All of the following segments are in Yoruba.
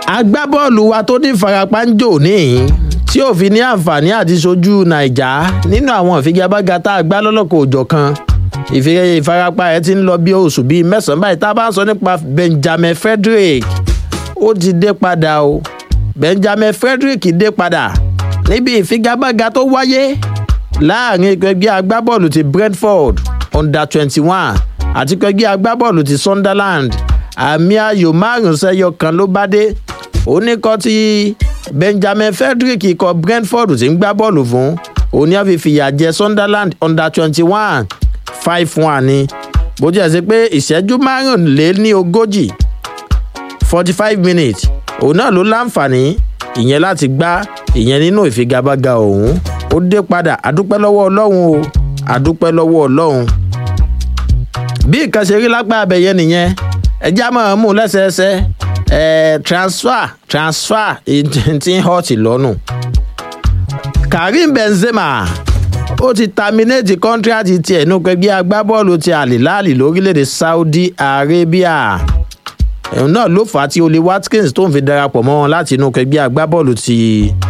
agbábọ́ọ̀lù wa tó ní ìfarapa ń jò níhìn tí ò fi ní àǹfààní àti sojú nàìjà nínú àwọn ìfigagbága tá a gbá lọ́lọ́kọ̀ òjọ̀ kan ìfarapa ẹ̀ ti ń lọ bí oṣù bíi mẹ́sàn-án báyìí tá a bá ń sọ nípa benjamin frederick ó ti dé padà o benjamin frederick dé padà níbi ìfigagbága tó wáyé láàrin ẹgbẹ́ agbábọ́ọ̀lù ti brentford under twenty one àti ẹgbẹ́ agbábọ́ọ̀lù ti sunderland àmì ayò márùn sẹ́yọ kan ló bá dé oníkọ́ tí benjamin frederick ikọ̀ brentford ti ń gbá bọ́ọ̀lù fún òní àfi fìyà jẹ sunderland under twenty one five one ni bó jẹ́ sí pé ìṣẹ́jú márùnléní ogójì forty five minutes òun náà ló láǹfààní ìyẹn láti gbá ìyẹn nínú ìfigagbága òun ó dé padà àdúpẹ́ lọ́wọ́ ọlọ́run o àdúpẹ́ lọ́wọ́ ọlọ́run bí nǹkan ṣe rí lápá abẹ́yẹ nìyẹn ẹjẹ́ àmọ́ mú lẹ́sẹẹsẹ ẹ̀ transfer transfer ti ń hot lọ́nù karim benzema ó ti terminate contract tiẹ̀ nínú pẹ̀gbẹ́ agbábọ́ọ̀lù ti àlìláàlì lórílẹ̀‐èdè saudi arabia ẹ̀hún náà ló fà á tí olè watkins tó ń fi darapọ̀ mọ́ wọn láti inú pẹ̀gbẹ́ agbábọ́ọ̀lù ti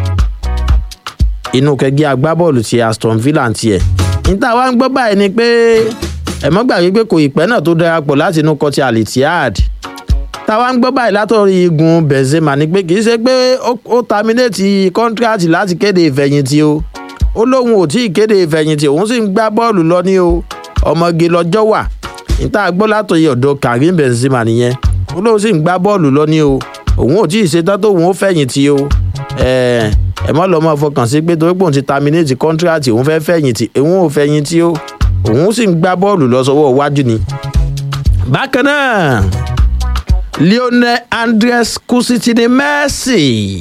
inú pẹ̀gbẹ́ agbábọ́ọ̀lù ti aston villa tiẹ̀ níta wá ń gbọ́ báyìí ni pé ẹ̀mọ́ gbàgbé pé kò ìpẹ́ náà tó darapọ̀ láti inú kọtí alitihad táwa ń gbọ́ báyìí látọ̀rí igun benzema ni pé kì í ṣe pé ó terminate contract láti kéde ìfẹ̀yìntì o ó lóun ò tí ì kéde ìfẹ̀yìntì òun sì ń gbá bọ́ọ̀lù lọ ní o ọmọge lọ́jọ́ wà níta gbọ́ látọ̀yẹ ọ̀dọ̀ karim benzema nìyẹn ó lóun sì ń gbá bọ́ọ̀lù lọ ní o òun ò tí ì ṣetán tó òun ó fẹ̀yìntì o ẹ mọ́ lọ́mọ fọkàn sí pé torí pé òun ti terminate contract òun fẹ́ fẹ̀yìntì òun ò fẹ̀yìntì o òun sì ń gbá bọ́ọ̀lù lọ sọ́wọ́ iwájú ni. bákan náà lionel andres kusitini messi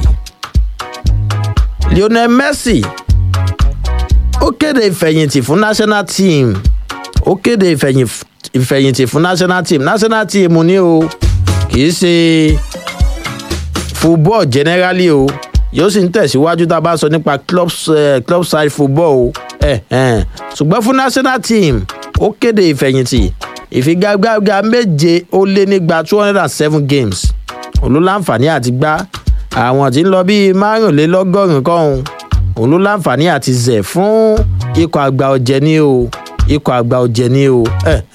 lionel messi ó kéde ìfẹ̀yìntì fún national team ó kéde ìfẹ̀yìntì fún national team national team ní o kì í ṣe football generally o yóò sì ń tẹ̀síwájú tá a bá sọ nípa club, uh, club side football o eh, eh. ṣùgbọ́n fún national team ó kéde ìfẹ̀yìntì ìfigagbága méje ó lé nígba two hundred and seven games olóláǹfààní àti gbá àwọn tí ń lọ bíi márùnlélọ́gọ́rùn-ún kọ́hún òun ló láǹfààní àti zẹ̀ fún ikọ̀ àgbà ọ̀jẹ̀ ní o ikọ̀ àgbà ọ̀jẹ̀ ní o.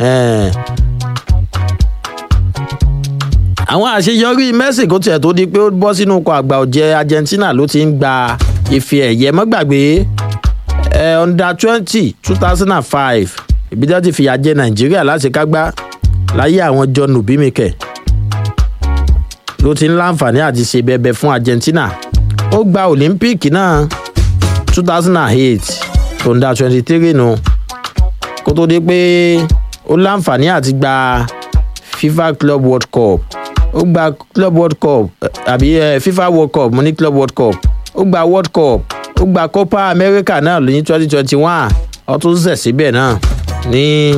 àwọn àṣeyọrí messi kò tiẹ̀ tó di pé ó bọ́ sínú ikọ̀ àgbà ọ̀jẹ̀ argentina ló ti ń gba ife ẹ̀yẹ mọ́gbàgbé under twenty two thousand and five ibi tí wọ́n ti fìyà jẹ nàìjíríà láti kágbá láyé àwọn john obimike ló ti ń láǹfààní àti ṣe bẹbẹ fún argentina ó gba olympic náà two thousand and eight tó ń da twenty three nu kó tó dé pé ó láǹfààní àti gba fifa club world cup ó gba club world cup àbí uh, fifa world cup mo ní club world cup ó gba world cup ó gba copa america náà ní twenty twenty one ó tún zẹ̀ síbẹ̀ náà ní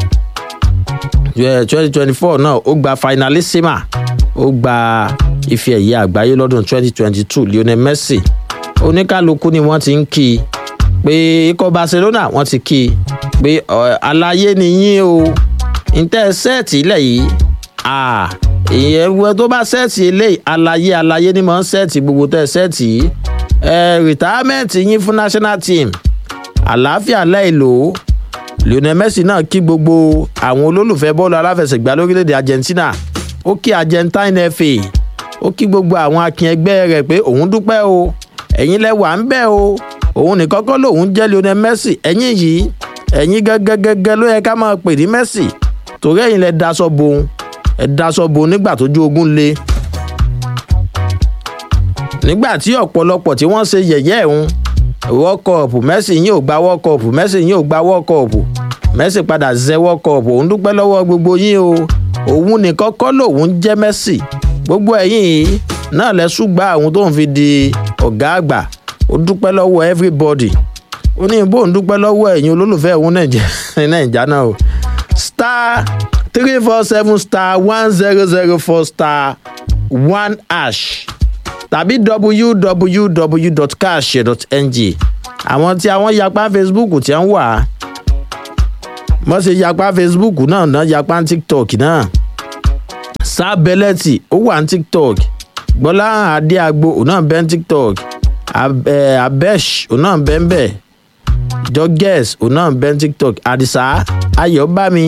twenty twenty four náà ó gba finalissima ó gba ife ẹ̀yẹ àgbáyé lọ́dún twenty twenty two lionel messi oníkálukú ni wọ́n ti ń kí i pé ikọ̀ barcelona wọ́n ti kí i pé àlàyé nìyí o ntẹ́ sẹ́ẹ̀tì ilẹ̀ yìí ìyẹn wọ́n tó bá sẹ́ẹ̀tì eléyìí àlàyé àlàyé ni mò ń sẹ́ẹ̀tì gbogbo tẹ́ sẹ́ẹ̀tì yìí rìtáámẹ́ǹtì yín fún national team àlàáfíà láìlò lionel messi náà kí gbogbo àwọn olólùfẹ́ bọ́ọ̀lù aláfẹsẹ̀gbá lórílẹ̀‐èdè argentina ó kí argentine fa ó kí gbogbo àwọn akin ẹgbẹ́ rẹ̀ pé òun dúpẹ́ o ẹ̀yin lẹ́wà ń bẹ̀ o òun nìkan kọ́ lòun jẹ́ lionel messi ẹ̀yin yìí ẹ̀yin gẹ́gẹ́gẹ́gẹ́ ló yẹ ká máa pè ní messi torí ẹ̀yin lẹ daṣọ bohun ẹ daṣọ bohun nígbà tójú ogun le nígbà tí ọ̀pọ̀lọpọ̀ tí wọ́n ṣe yẹ̀yẹ́ ẹ̀hún world cup messi yín ò gba world cup messi yín ò gba world cup messi padà zẹ world cup òun dúpẹ́ lọ́wọ́ gbogbo yín o òun nìkan kọ́ lòun jẹ́ messi gbogbo ẹ̀yìn yìí náà lẹ ṣùgbà àwọn tó ń fi di ọ̀gá àgbà ó dúpẹ́ lọ́wọ́ everybody ó ní bó ń dúpẹ́ lọ́wọ́ ẹ̀yin olólùfẹ́ òun nàìjà náà o star three four seven star one zero zero four star one hash tàbí www.cash.ng àwọn tí àwọn yapa facebook tí wọ́n wà wọ́n ṣe yapa facebook náà náà yapa tiktok náà sábẹ́lẹ́tì ó wà ní tiktok gbọ́láhàn adéagbo òun náà bẹ́ ní tiktok abesh òun náà bẹ́ ń bẹ̀ jọgẹ́s òun náà bẹ́ ní tiktok àdìsá ayọ̀bámi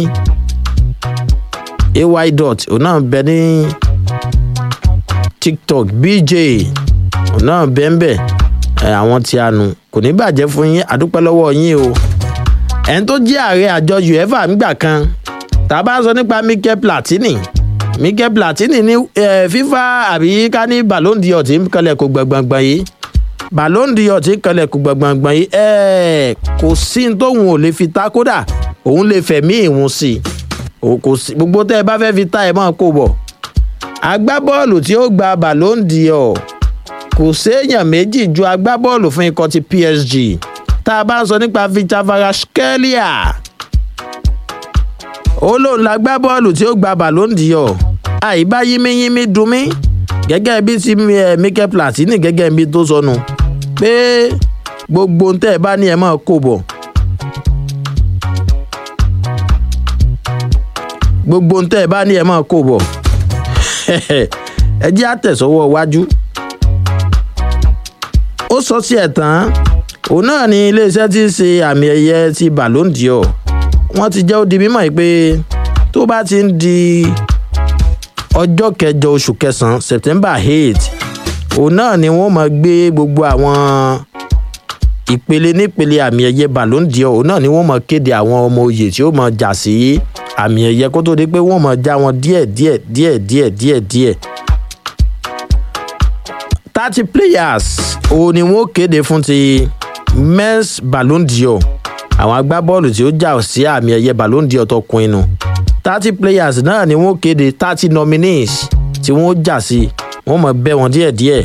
ay dot òun náà bẹ́ ní tiktok bj òun náà bẹ́ ń bẹ̀ àwọn tí a nù kò ní bàjẹ́ fún yín àdúpẹ́ lọ́wọ́ yín o ẹni tó jẹ́ ààrẹ àjọ uefa nígbà kan tá a bá ń sọ nípa mikel platini mikel platini ní fifa àbí ká ní ballon d'or tí ń kalẹ̀ kó gbọ̀ngbọ̀ngbọ̀n yìí ballon d'or tí ń kalẹ̀ kó gbọ̀ngbọ̀ngbọ̀n yìí kò sí ní tóun ò lè fi ta kódà òun lè fẹ̀mí ìhun sí i kò sí gbogbo tẹ́ ẹ bá fẹ́ fi ta ẹ̀ mọ́ kó bọ̀ agbábọ́ọ̀lù tí ó gba ballon d'or kò séèyàn méjì ju agbábọ́ọ̀lù fún ikọ̀ ti psg tá a bá ń sọ nípa victor varaskelia ó lóun la gbá bọ́ọ̀lù tí ó gba ballon d'or àìbá yínmíyínmí dùn mí gẹ́gẹ́ bí ti mikel platini gẹ́gẹ́ bí tó sọnù pé gbogbo ń tẹ́ ẹ bá ní ẹ máa kó bọ̀ gbogbo ń tẹ́ ẹ bá ní ẹ máa kó bọ̀ ẹ jẹ́ àtẹ̀sọ́wọ́ iwájú ó sọ sí ẹ̀ tán òun náà ni iléeṣẹ́ tí ń ṣe àmì ẹ̀yẹ ti ballon d'or wọ́n ti jẹ́ ó di mímọ̀ yìí pé tó bá ti ń di ọjọ́ kẹjọ oṣù kẹsàn-án september eight òun náà ni wọ́n máa gbé gbogbo àwọn ìpele nípele àmì ẹ̀yẹ ballon d'or òun náà ni wọ́n máa kéde àwọn ọmọ oyè tí ó máa jà sí àmì ẹ̀yẹ kó tó di pé wọ́n máa já wọn díẹ̀ díẹ̀ díẹ̀ díẹ̀ díẹ̀ díẹ̀ thirty players òun ni wọ́n kéde fún ti men's ballon d'or àwọn agbábọ́ọ̀lù tí ó jà sí àmì ẹ̀yẹ ballon d'or tọkùnrin nu thirty players náà ni wọ́n kéde thirty nominees tí wọ́n jà sí wọ́n mọ̀ bẹ́ wọn díẹ̀díẹ̀.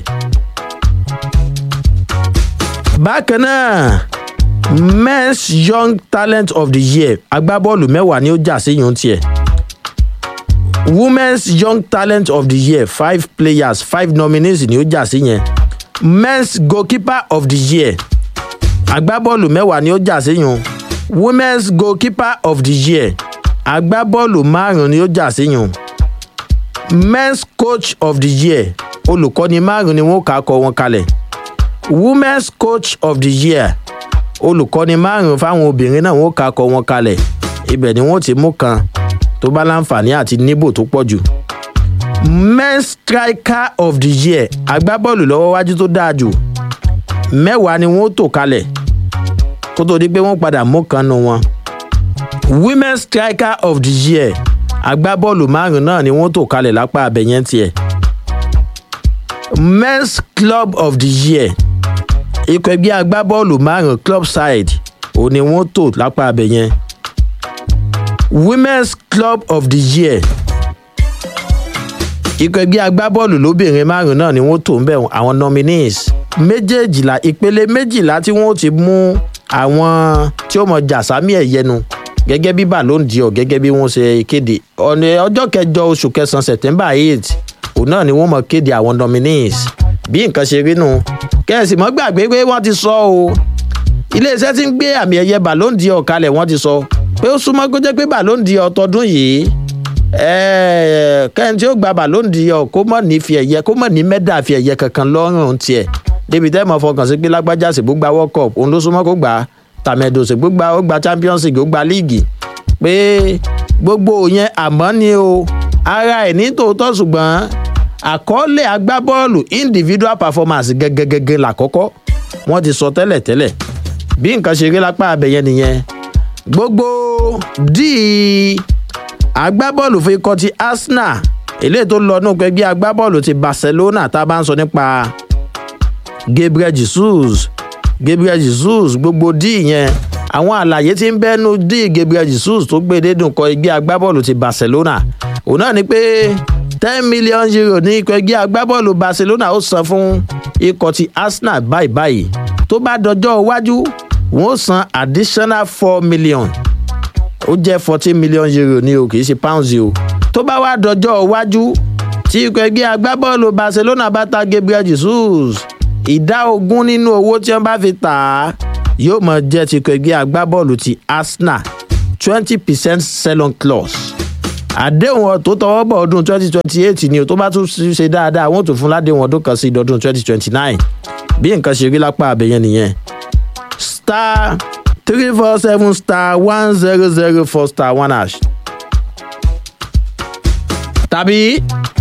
bákan náà men's young talent of the year agbábọ́ọ̀lù mẹ́wàá ni ó jà sí yòó tiẹ̀ women's young talent of the year five players five nominees ni ó jà sí yẹn men's goalkeeper of the year agbábọ́ọ̀lù mẹ́wàá ni ó jà síyun women's goalkeeper of the year agbábọ́ọ̀lù márùn-ún ni ó jà síyun men's coach of the year olùkọ́ni márùn-ún ni wọ́n kà á kọ wọn kalẹ̀ women's coach of the year olùkọ́ni márùn-ún fáwọn obìnrin náà wọ́n kà á kọ wọn kalẹ̀ ibẹ̀ ni wọ́n ti mú kan tó bá láǹfààní àti níbò tó pọ̀ jù men's striker of the year agbábọ́ọ̀lù lọ́wọ́ wájú tó dáa jù mẹ́wàá ni wọ́n tò kalẹ̀ kó tó di pé wọ́n padà mú kan nu wọn. women striker of the year agbábọ́ọ̀lù márùn náà ni wọ́n tò kalẹ̀ lápá abẹ́yẹn tiẹ̀. men's club of the year ikọ̀ ẹgbẹ́ agbábọ́ọ̀lù márùn club side òun ni wọ́n tò lápá abẹ́yẹn. women's club of the year ikọ̀ ẹgbẹ́ agbábọ́ọ̀lù lóbìnrin márùn náà ni wọ́n tò ń bẹ̀ àwọn nominees méjèèjìlá ìpele méjìlá tí wọn ó ti mú àwọn tí ó mọ jàsámì ẹ̀yẹnu gẹ́gẹ́ bí ballon d'or gẹ́gẹ́ bí wọ́n ṣe kéde ọ̀nà ọjọ́ kẹjọ oṣù kẹsàn-án september eight òun náà ni wọ́n mọ kéde àwọn nominees bí nǹkan ṣe rí nù kẹ́sì mọ́ gbàgbé pé wọ́n ti sọ o iléeṣẹ́ tí ń gbé àmì ẹ̀yẹ ballon d'or kalẹ̀ wọ́n ti sọ pé ó súnmọ́ kó jẹ́ pé ballon d'or tọdún yìí kẹ́hìn tí ó gba ballon d'or kó mọ̀ ní fi ẹ̀yẹ kó mọ̀ ní mẹ́dà fi ẹ̀yẹ kankan lọ́rùn tiẹ̀ débi tẹ́ mọ̀ fọkàn sí pé lágbájá sì gbógbá world cup òun ló súnmọ́ kó gbà á tàmẹ̀dò sì gbógbá ó gba champions league ó gba líìgì pé gbogbo yẹn àmọ́ ni o ara ẹ̀ ní tòótọ́ ṣùgbọ́n àkọọ́lẹ̀ agbábọ́ọ̀lù individual performance gẹ́gẹ́gẹ́gẹ́ làkọ́kọ́ wọ́n ti sọ tẹ́lẹ̀ tẹ́lẹ̀ bí nǹkan ṣe rí lápá abẹ́yẹn nìyẹn gbogbo díì agbábọ́ọ̀lù fún ikọ̀ ti arsenal eléyìí tó lọ nínú ẹgbẹ́ agbábọ́ọ̀lù ti barcelona tá a bá ń sọ nípa gabriel jesus gabriel jesus gbogbo díì yẹn àwọn àlàyé tí ń bẹ́nu díì gabriel jesus tó gbé dédùn kọ ẹgbẹ́ agbábọ́ọ̀lù ti barcelona òun náà ni pé ten million euro ní ikọ̀ ẹgbẹ́ agbábọ́ọ̀lù barcelona ó san fún ikọ̀ ti arsenal báyìí báyìí tó bá dọjọ́ iwájú wọ́n ó san additional four million ó jẹ́ fourteen million euro ní o kì í ṣe pounds o tó bá wá dọjọ́ iwájú tí ikọ̀ ẹgbẹ́ agbábọ́ọ̀lù barcelona bá ta gabriel jesus ìdá ogún nínú owó tí wọ́n bá fi tà á yóò mọ̀ jẹ́ ti ikọ̀ ẹgbẹ́ agbábọ́ọ̀lù ti arsenal twenty percent sell-on clause àdéhùn tó tọwọ́ bọ̀ ọdún twenty twenty eight ni o tó bá tún ṣe dáadáa wọ́n tún fún ládéhùn ọdún kan sí ọdún twenty twenty nine bí nǹkan ṣe rí lápá abẹ́yẹn nìyẹn star three four seven star one zero zero four star one hash tàbí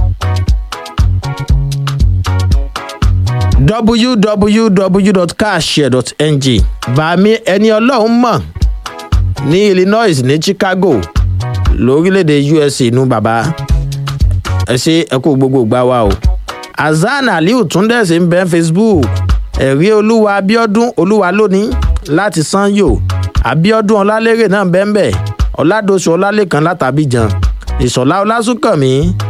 www.cashshare.ng bàmí ẹni ọlọ́run mọ̀ ní illinois ní chicago lórílẹ̀‐èdè usa inú bàbá ẹ ṣe ẹ kó gbogbo gbá wa o hasan aliu túndẹ̀sí ń bẹ́ facebook ẹ̀rí olúwa abiodun olúwa lónìí láti sanyo abiodun ọlálérè náà bẹ́ẹ̀ ọ̀làdọ̀sù ọlálẹ́kan látàbíjan ìṣọ̀lá ọlásùnkànmí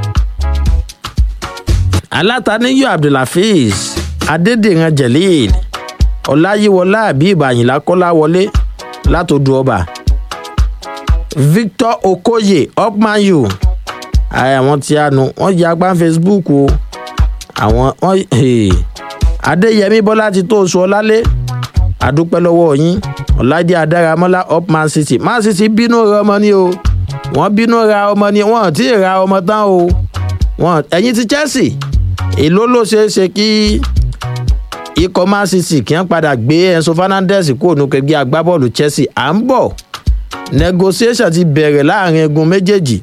alátàníyọ abdulhafiz adédèran jelil ọláyíwọlá àbíb àyìnlá kọ́láwọlé látòdù ọba victor okoye upmayu àwọn tí a nu wọn jẹ apá facebook o àwọn wọn adéyẹmí bọlá ti tó oṣù ọlálé àdúpẹ́ lọ́wọ́ yín ọ̀làdí adáramọ́lá up man city man city bínú ra ọmọ ni o wọ́n bínú ra ọmọ ni wọ́n ti ra ọmọ tán o wọ́n ẹ̀yin ti chelsea èló ló ṣeé ṣe kí ikọ̀ man city kí wọ́n padà gbé enso fernandez kúrò ní kẹgbẹ́ agbábọ́ọ̀lù chelsea à ń bọ̀ negotiation ti bẹ̀rẹ̀ láàrin egun méjèèjì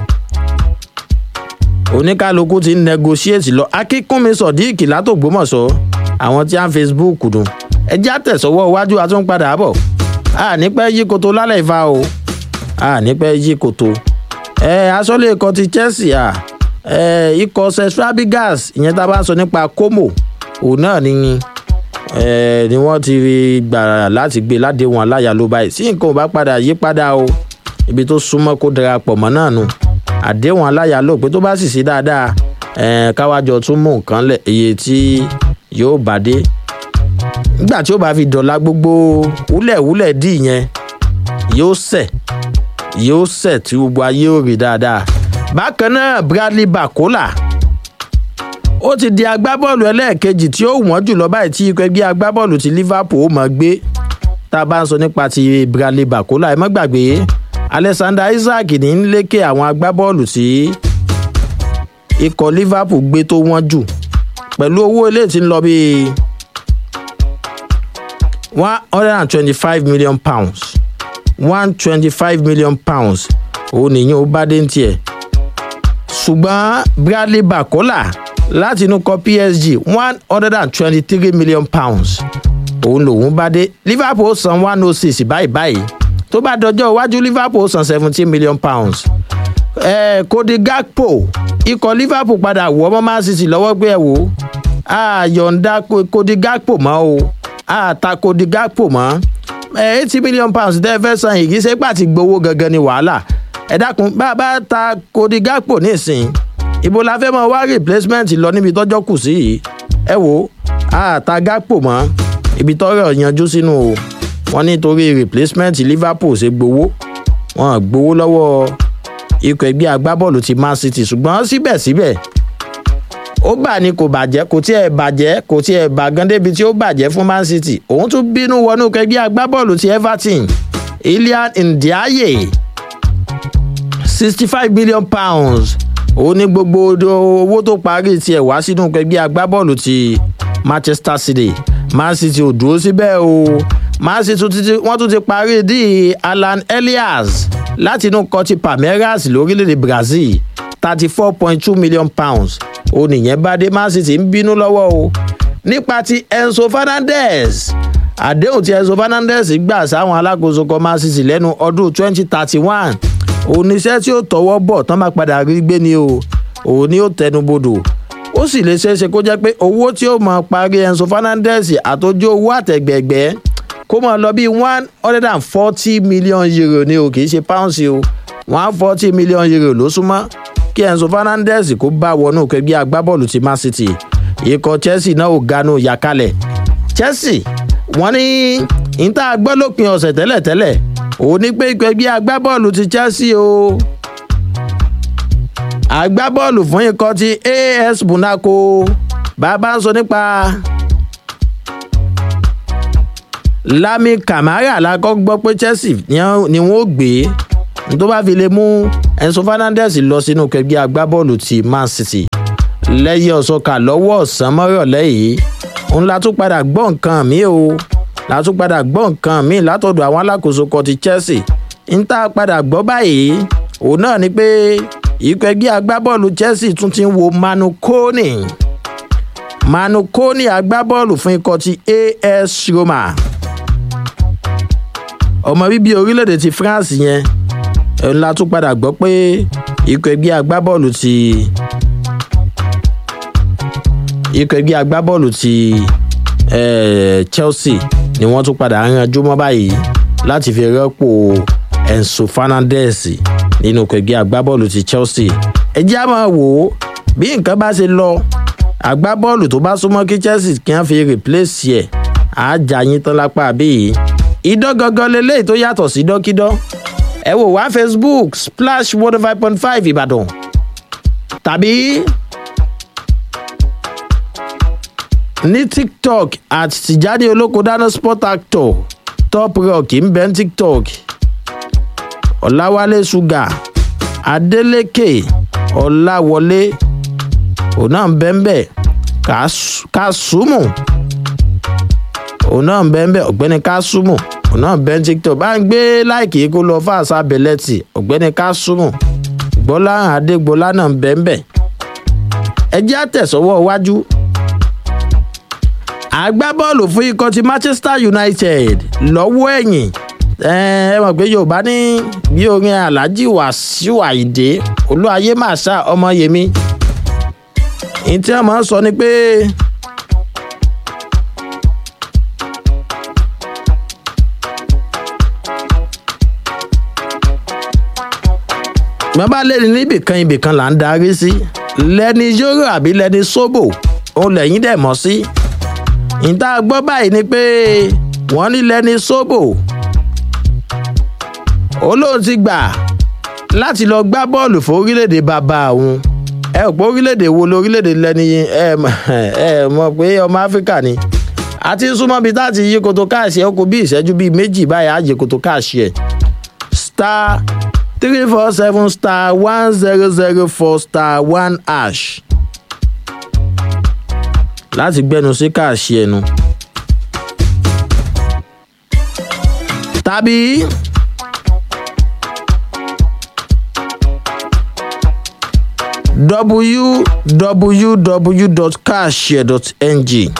oníkálukú ti ń negotiate lọ akínkúnmi sọ̀díìkì látògbómọ̀ṣọ́ àwọn tí a ń facebook dùn ẹjẹ́ àtẹ̀sọ́wọ́ iwájú àtúnpadà bọ̀ a nípẹ́ yí koto lálẹ́ ìfa o a nípẹ́ yí koto ẹ asọ́lé ikọ̀ ti chelsea à ẹ ikọ̀ st fabigas ìyẹn tá a bá sọ nípa como òun náà ni ẹ ni wọ́n ti gbà láti gbé ládéhùn aláya ló báyìí sí nǹkan ò bá padà yí padà o ibi tó súnmọ́ kó darapọ̀ mọ́ náà nu àdéhùn aláya ló pé tó bá sì sí dáadáa ẹ káwájọ tún mú nǹkan lẹ̀ iye tí yóò bá dé nígbà tí ó bá fi dọ̀la gbogbo wúlẹ̀wúlẹ̀ dì yẹn yóò sẹ̀ yóò sẹ̀ tí gbogbo ayé ò rí dáadáa bákan náà bradley bakola ó ti di agbábọ́ọ̀lù ẹlẹ́ẹ̀kejì tí ó wọ́n jùlọ báyìí tí ikọ̀ ẹgbẹ́ agbábọ́ọ̀lù ti liverpool mọ̀ gbé tá a bá ń sọ nípa ti bradley bakola ẹ mọ́ gbàgbé alexander isaac ní ń lékè àwọn agbábọ́ọ̀lù tí ikọ̀ liverpool gbé tó wọ́n jù pẹ̀lú owó ilé tí ń lọ bíi one hundred and twenty-five million pounds one twenty-five million pounds òun nìyẹn ó bá dé ń tiẹ̀ ṣùgbọ́n bradley bakola láti inú kọ psg one hundred and twenty-three million pounds òun lòun bá dé liverpool san one oh six báyìí báyìí tó bá dọjọ́ iwájú liverpool san seventeen million pounds eh, cody gakpo ikọ̀ liverpool padà wọ́ ọmọ man city lọ́wọ́ gbé ẹ̀ wò á yọ̀ǹda cody gakpo mọ́ o á ta cody gakpo mọ́ eighty million pounds tẹ́ fẹ́ san yìí kì í ṣe pàtì gbowó gangan ni wàhálà ẹ dákun bá a bá ta cody gakpo nísìn ibo la fẹ́ mọ wá replacement lọ níbi tọ́jọ́ kù sí yìí ẹ wò á ta gakpo mọ́ ibi tọ́rọ̀ yanjú sínú o wọ́n nítorí replacement liverpool ṣe gbowó wọ́n gbowó lọ́wọ́ ikọ̀ ẹgbẹ́ agbábọ́ọ̀lù ti man city ṣùgbọ́n síbẹ̀síbẹ̀ ó bà ní kò bàjẹ́ kò tí ẹ̀ bàjẹ́ kò tí ẹ̀ bàgán débi tí ó bàjẹ́ fún man city òun tún bínú wọnú ẹgbẹ́ agbábọ́ọ̀lù ti everton ilian ndiaye sixty five million pounds ó ní gbogbo owó tó parí tiẹ̀ wá sínú ẹgbẹ́ agbábọ́ọ̀lù ti manchester city man city ò dúró síbẹ̀ o man city wọ́n tún ti parí di alan elias láti inú kọtí palmeiras lórílẹ̀‐èdè brazil thirty four point two million pounds ó nìyẹn bá dé man city ń bínú lọ́wọ́ o nípa ti enzo fernandez àdéhùn tí enzo fernandez gbà sáwọn alákòóso kan man city lẹ́nu ọdún twenty thirty one oníṣẹ́ tí ó tọwọ́ bọ̀ tán máa padà rí gbé ni o òun ni ó tẹnubodò ó sì lè ṣeéṣe kó jẹ́ pé owó tí ó máa parí enzo fernandez àtọ́jú owó àtẹ̀gbẹ̀gbẹ́ kó máa lọ bí one hundred and forty million euro ni o kì í ṣe pounds o one forty million euro ló súnmọ́ kí enzo fernandez kó bá wọnú kẹgbẹ́ agbábọ́ọ̀lù ti man city ikọ̀ chelsea náà ò ganu yàkalẹ̀ chelsea wọ́n ní ìta gbọ́ lópin ọ̀sẹ̀ tẹ́lẹ̀tẹ́lẹ̀ òun ní pé ikọ̀ ẹgbẹ́ agbábọ́ọ̀lù ti chelsea o agbábọ́ọ̀lù fún ikọ̀ ti as monaco bàbá ń sọ nípa lami camara la kọ́ gbọ́ pé chelsea ni wọ́n ó gbé tó bá fi lè mú enzo fernandez lọ sínú kẹgbẹ́ agbábọ́ọ̀lù ti man city lẹ́yìn ọ̀sọ́kà lọ́wọ́ ọ̀sán mọ́rọ̀lẹ́ yìí òun la tún padà gbọ́ nǹkan mi o la tún padà gbọ́ nǹkan mi látọ̀dọ̀ àwọn alákòóso kan ti chelsea ń tá a padà gbọ́ báyìí òun náà ni pé ikọ̀ ẹgbẹ́ agbábọ́ọ̀lù chelsea tún ti ń wo manu kone manu kone agbábọ́ọ̀lù fún ikọ̀ ti as roma ọmọ bíbí orílẹ̀-èdè ti france yẹn òun la tún padà gbọ́ pé ikọ̀ ẹgbẹ́ agbábọ́ọ̀lù ti ikọ̀ ẹgbẹ́ agbábọ́ọ̀lù ti eh, chelsea ni wọ́n tún padà ránjú mọ́ báyìí láti fi rọ́pò enzo fernandez nínú ikọ̀ ẹgbẹ́ agbábọ́ọ̀lù ti chelsea ẹ jẹ́ àmọ́ wò ó bí nǹkan bá ṣe lọ agbábọ́ọ̀lù tó bá súnmọ́ kí chelsea kí wọ́n fi replace ẹ̀ àájà yín tán lápá bíi idán gangan leléyìí tó yàtọ̀ sí dọ́kídán ẹ wò wá facebook splash one five point five ìbàdàn tàbí ní tiktok at tijani olóko dáná sport actor top rock ń bẹ́ ní tiktok ọ̀làwálé ṣúgà adélékè ọ̀làwọlé òun náà ń bẹ́ ń bẹ́ kásùmù òun náà ń bẹ́ ń bẹ́ ọ̀gbẹ́ni kásùmù òun náà ń bẹ́ ní tiktok bá ń gbé láìkì kó lọ fáṣà bẹ̀lẹ́tì ọ̀gbẹ́ni kásùmù gbọ́láhàn adégbọlá náà ń bẹ́ ń bẹ́ ẹ jẹ́ àtẹ̀sọ́wọ́ iwájú agbábọ́ọ̀lù fún ikọ̀ ti manchester united lọ́wọ́ ẹ̀yìn ẹ mọ̀ pé yorùbá ní bí orin alhaji wàsíù àyíndé olúwayé màṣá ọmọ yèmí ní tí wọ́n máa ń sọ ni pé bàbá lẹ́ni níbìkan ibìkan là ń darí sí lẹ́ni yóró àbí lẹ́ni sóbò òun lẹ́yìn dẹ̀ mọ́ sí ìta gbọ́ báyìí ni pé wọ́n ní lẹ́ni sóbò olóhùn ti gbà láti lọ gbá bọ́ọ̀lù fún orílẹ̀-èdè bàbá òun ẹ ò pé orílẹ̀-èdè wo lórílẹ̀-èdè lẹ́ni ẹ ẹ mọ̀ pé ọmọ áfíríkà ni àti súnmọ́ bíi táàtì yí koto káàṣì ẹ kò bí ìṣẹ́jú bíi méjì báyìí àjẹ koto káàṣì ẹ star three four seven star one zero zero four star one hash láti gbẹnu sí káàṣì ẹnu. tàbí www.cashshare.ng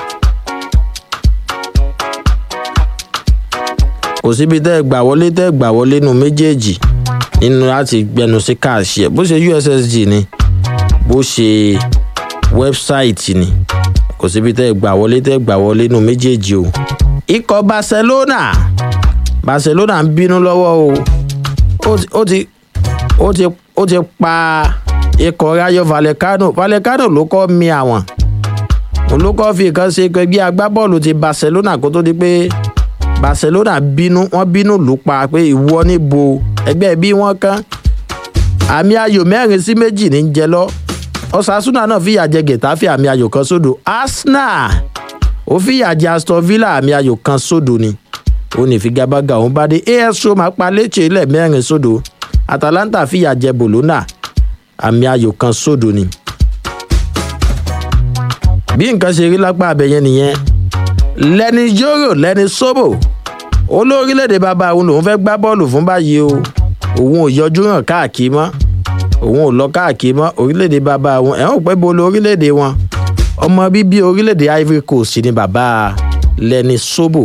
kò síbi tẹ́ ẹ gbà wọlé tẹ́ ẹ gbà wọlé nu méjèèjì nínú láti gbẹnu sí káàṣì ẹ bó ṣe ussd ni bó ṣe wẹ́bsáìtì ni kò síbi tẹ́ ẹ gbà wọlé tẹ́ ẹ gbà wọlé nu méjèèjì o. ikọ̀ barcelona barcelona ń bínú lọ́wọ́ o ó ti ó ti ó ti pa ikọ̀ rayo vallecano vallecano ló kọ́ mi àwọn òun ló kọ́ fi nǹkan ṣe ẹgbẹ́ agbábọ́ọ̀lù ti barcelona kó tó di pé barcelona bínú wọ́n bínú lù pa pé ìwọ níbo ẹgbẹ́ bí wọ́n kán àmì ayò mẹ́rin sí méjì ní jẹ lọ osasuna náà fìyà jẹ getafe àmì ayò kan sódò arsenal ó fìyà jẹ aston villa àmì ayò kan sódò ni ó ní ìfigagbága òun bá dé as roma pa létí ilẹ̀ mẹ́rin sódò atalanta fìyà jẹ bologna àmì ayò kan sódò ni. bí nǹkan ṣe rí lápá abẹ́yẹn nìyẹn lẹ́ni yóró lẹ́ni sóbò olórílẹ̀‐èdè bàbá òun lòun fẹ́ gbá bọ́ọ̀lù fún báyìí o òun ò yọjú hàn káàkiri mọ́ òun ò lọ káàkiri mọ́ orílẹ̀‐èdè bàbá òun ẹ̀ ń pẹ́ bolo orílẹ̀‐èdè wọn ọmọ bíbí orílẹ̀‐èdè ivory coast ni bàbá lẹ́ni sóbò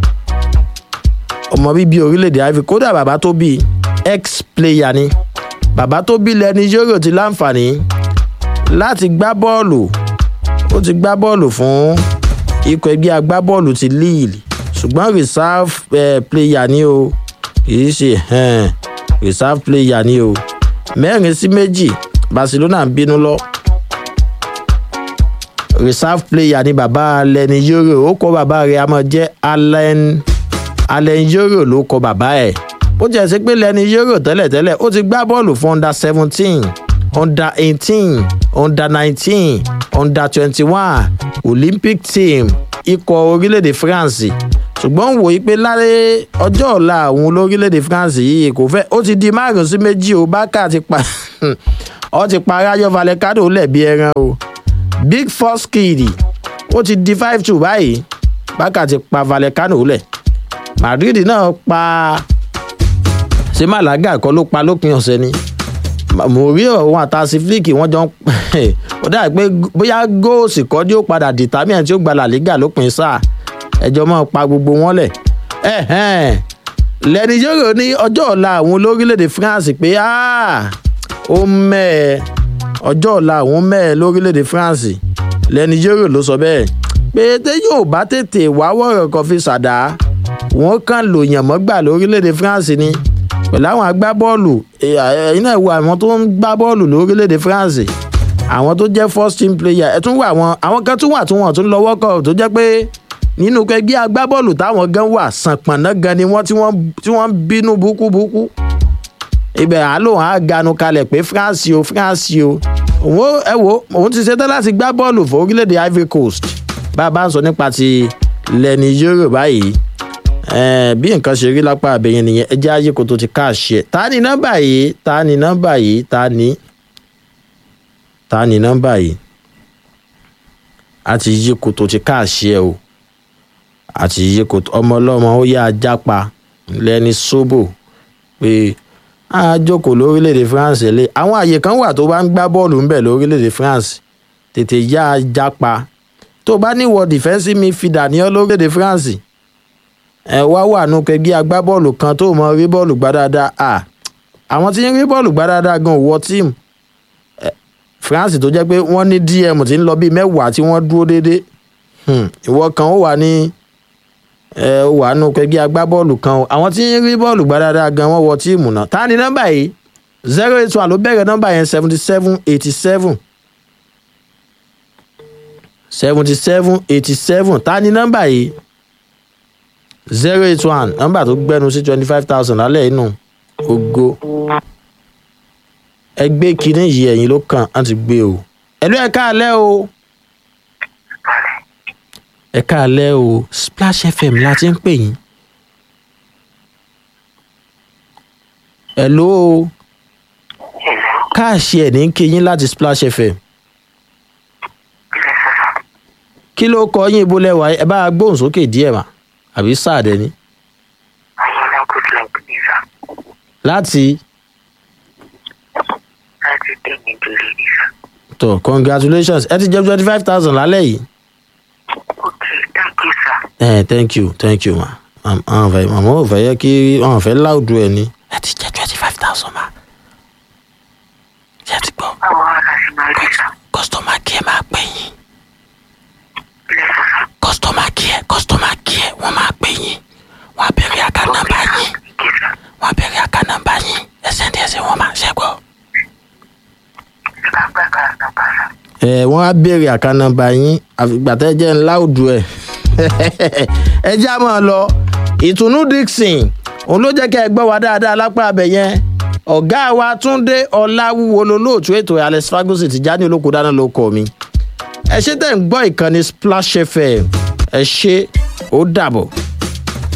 ọmọ bíbí orílẹ̀‐èdè ivory kódà bàbá tó bí ex player ni bàbá tó bí lẹ́ni yóró ti láǹfààní láti gbá bọ́ọ̀lù ó ti gbá bọ́ọ̀lù fún ikọ̀ ẹgbẹ́ agbábọ́ọ̀lù ti lille ṣùgbọ́n reserve eh, player ni o kìí ṣe eh, reserve player ni o mẹ́rin sí méjì barcelona ń bínú lọ reserve player ni bàbá lẹni yóró ó kọ bàbá rẹ̀ a máa jẹ́ allen allen yóró ló kọ bàbá ẹ̀ ó jẹ́ sí pé lẹni yóró tẹ́lẹ̀tẹ́lẹ̀ ó ti gbá bọ́ọ̀lù fún under seventeen under eighteen under nineteen under twenty-one olympic team ikọ̀ orílẹ̀-èdè france ṣùgbọ́n wò yí pé láre ọjọ́ ọ̀la àwọn olórílẹ̀‐èdè france yìí kò fẹ́ ó ti di márùn sí méjì o bákà ti pa ọ ti pa ráyọ vallecano lẹ̀bi ẹran o big four skid ó ti di five two báyìí bákà ti pa vallecano lẹ̀ madrid náà pa ṣé malaga kọ́ ló pa lópin ọ̀sẹ̀ ni mo rí òun àtàsí fílíkì wọn jọ ń ó dà pé bóyá góòsì kọ́ ni ó padà dìtámíà tí ó gba làlígà lópin sáà ẹjọ́ máa pa gbogbo wọn lẹ̀ lẹ́ni yóò ní ọjọ́ ọ̀la àwọn olórílẹ̀‐èdè france pé ó mẹ́ẹ̀ ọjọ́ ọ̀la àwọn mẹ́ẹ̀ lórílẹ̀‐èdè france lẹ́ni yóò ló sọ bẹ́ẹ̀ pé tẹ́ yóò bá tètè wá wọ̀rọ̀ kan fi ṣàdá wọ́n kàn lò yàn mọ́gbà lórílẹ̀‐èdè france ni pẹ̀lú àwọn agbábọ́ọ̀lù ẹ̀yin náà wo àwọn tó ń gbá bọ́ọ̀lù lórílẹ̀‐èdè france àwọn tó jẹ́ first team player ẹ̀ tún wà àwọn àwọn kan tún wà tún wọ̀n tún lọ́wọ́ kọ̀ tó jẹ́ pé nínú ẹgbẹ́ agbábọ́ọ̀lù táwọn gan wà sànpọ̀nná gan ni wọ́n tí wọ́n bínú búkúbúkú ibẹ̀ àlò hàn á ganu kalẹ̀ pé france o france o òun ẹ wo òun ti ṣetán láti gbá bọ́ọ̀lù fún orílẹ̀-èdè ivory coast bá a bá ń sọ nípa ti lẹ́ni yúrò báyìí bí nǹkan ṣe rí lápá àbẹ̀yẹn nìyẹn ẹjẹ́ ayé kò tó ti káàṣì ẹ̀ ta ni nọ́mbà yìí ta ni nọ́mbà yìí ta ni ta ni nọ́mbà yìí a ti yí kò tó ti káàṣì ẹ̀ o àti iye kò ọmọ ọlọ́mọ ó yá ajá pa lẹ́ni sóbò pé a jókòó lórílẹ̀‐èdè france lé àwọn àyè kan wà tó bá ń gbá bọ́ọ̀lù ńbẹ̀ lórílẹ̀‐èdè france tètè yá ajá pa tó bá níwọ̀ defensive midfielder ní ọ lórílẹ̀‐èdè france ẹ wá wà nù kẹgbẹ́ agbábọ́ọ̀lù kan tó mọ rí bọ́ọ̀lù gbá dáadáa à àwọn tí ń rí bọ́ọ̀lù gbá dáadáa gan wọ tíìmù france tó jẹ́ pé wọ́n ní dm tí ń lọ bíi mẹ́wàá tí wọ́n dúró déédéé ìwọ kan ó wà ní ẹ wà nù kẹgbẹ́ agbábọ́ọ̀lù kan o àwọn tí ń rí bọ́ọ̀lù gbá dáadáa gan wọ́n wọ tíìmù náà ta ni nọ́mbà yìí zero eight one ló bẹ̀rẹ̀ nọ́mbà yẹn seventy seven eighty seven seventy seven eighty seven ta ni nọ́mbà yìí zero eight one nọ́mbà tó gbẹ́nu sí twenty five thousand lálẹ́ inú ogo ẹgbẹ́ kínní yìí ẹ̀yìn ló kàn á ti gbé o ẹ̀lú ẹ̀ka alẹ́ o ẹ káàlẹ́ o splash fm la ti ń pè yín. ẹ̀ló o káàṣì ẹ̀ ní kí yín láti splash fm. kí ló kọ yín ibo lẹ́wà ẹ bá a gbóhùn sókè díẹ̀ mà àbí sáàdẹ ni. ayọ̀lá goodluck ní sá. láti láti tẹ̀mí délé ní sá. tọ congratulations ẹ ti jẹ twenty five thousand lálẹ́ yìí. okay thank you sir. ẹ thank you thank you ma àwọn fẹ màmá ò fẹ yẹ kí àwọn fẹ láòdù ẹ ní. ẹ ti jẹ twenty five thousand ma. ṣé ẹ ti gbọ́ báwo wá la ṣe máa rí sá. kọ́sítọ́mà kí ẹ máa pè yín. lẹ́sọ̀ sá. kọ́sítọ́mà kí ẹ kọ́sítọ́mà kí ẹ wọ́n máa pè yín. wọ́n á bẹ̀rẹ̀ àká nọ́mbà yín. kí sá. wọ́n á bẹ̀rẹ̀ àká nọ́mbà yín. ẹsẹ̀ ní ẹsẹ̀ wọ́n máa ṣẹ́gbọ́. ẹ bá gbà ká nàbà sá. ẹ wọ́n á bẹ̀rẹ̀ àká nọ́mbà yín àfìgbà tẹ́ jẹ́ ńlá òdu ẹ̀. ẹ já máa lọ ìtùnú dixon òun ló jẹ́ kẹ́ ẹ gbọ́ wa dáadáa lápá abẹ yẹn ọ̀gá wa túnde ọ̀làwúwo lolóòtú ètò alex fagosi ti já ní olóko dáná ló kọ mi ẹ ṣe tẹ̀ ń gbọ́ ìkànnì splash fm ẹ ṣe ó dàbọ̀.